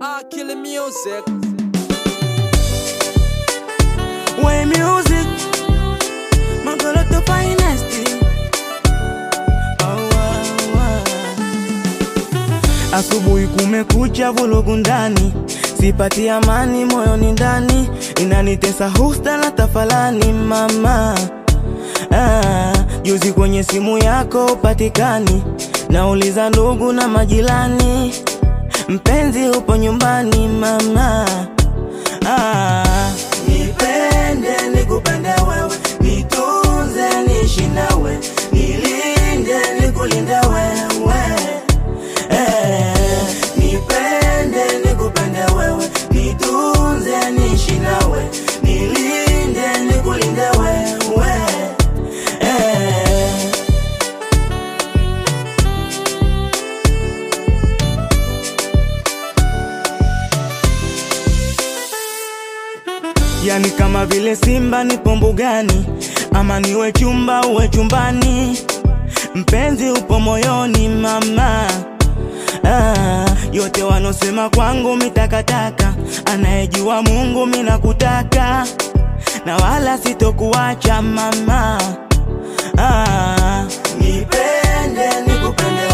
Ah, killing music. Way music, Magoloto finest. Oh, oh, oh. Asubuhi kumekucha, vurugu ndani, sipati amani moyoni ndani, inanitesa husta na tafalani mama. Ah, juzi kwenye simu yako upatikani, nauliza ndugu na majirani, mpenzi upo nyumbani mama. Ah, nipende nikupende wewe, nitunze niishi nawe, nilinde nikulinde wewe. Eh, nipende nikupende wewe, nitunze niishi nawe, nilinde nikulinde wewe. Eh, Yani kama vile simba nipo mbugani, ama niwe chumba uwe chumbani, mpenzi upo moyoni mama. Ah, yote wanosema kwangu mitakataka, anayejua Mungu minakutaka, na wala sitokuacha mama. Ah, nipende nikupende